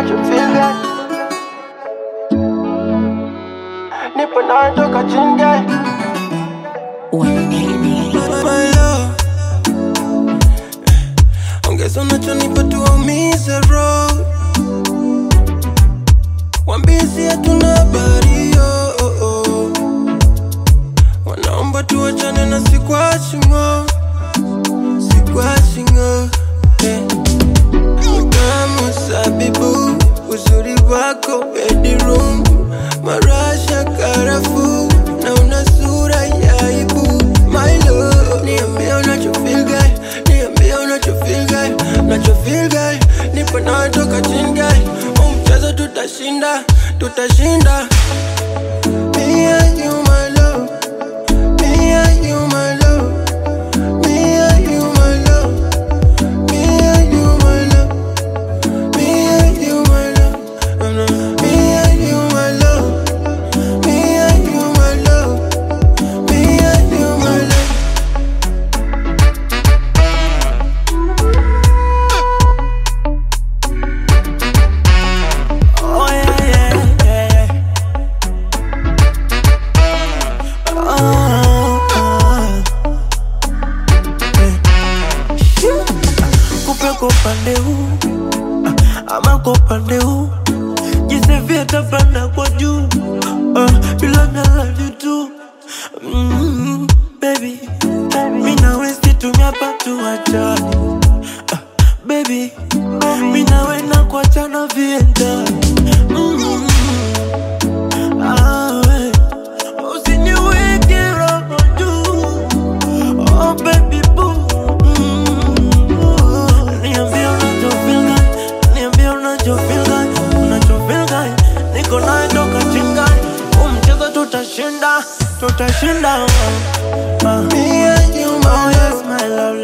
unachofeel guy nipo nawe toka chini guy My love. Ongeza unachonipa tuwaumize roho Wambie si hatuna habari oh, oh, oh. Wanaomba tuachane na sikwachi ngo Sikwachi ngo eh. Utamu sabibu uzuri wako bedroom Marasha karafu na una sura ya aibu My love Niambie unachofeel guy Niambie unachofeel guy Unachofeel guy Nipo nawe toka chini guy Huu mchezo tutashinda Tutashinda Me and you my love Me and you my love Me and you my love Me and you my love me and you, my love. Me and you, my love. Me and you, my love. Me and you, my love. Oh yeah, yeah, yeah. Oh, oh. Eh. Kupe kwa upande huu ama kwa upande huu jisevie tapanda kwa juu uh, bila nalali tu mm, baby mi nawe situmia patu wachani uh, baby mi nawe na kuachana vienda mm, ah, we. Usiniweke roho juu Oh baby boo mm, Niambie unachofeel guy Niambie unachofeel guy Unachofeel guy Niko nawe toka chinga Huu mchezo tutashinda Tutashinda uh, uh. Me and you, Oh my yes love. my love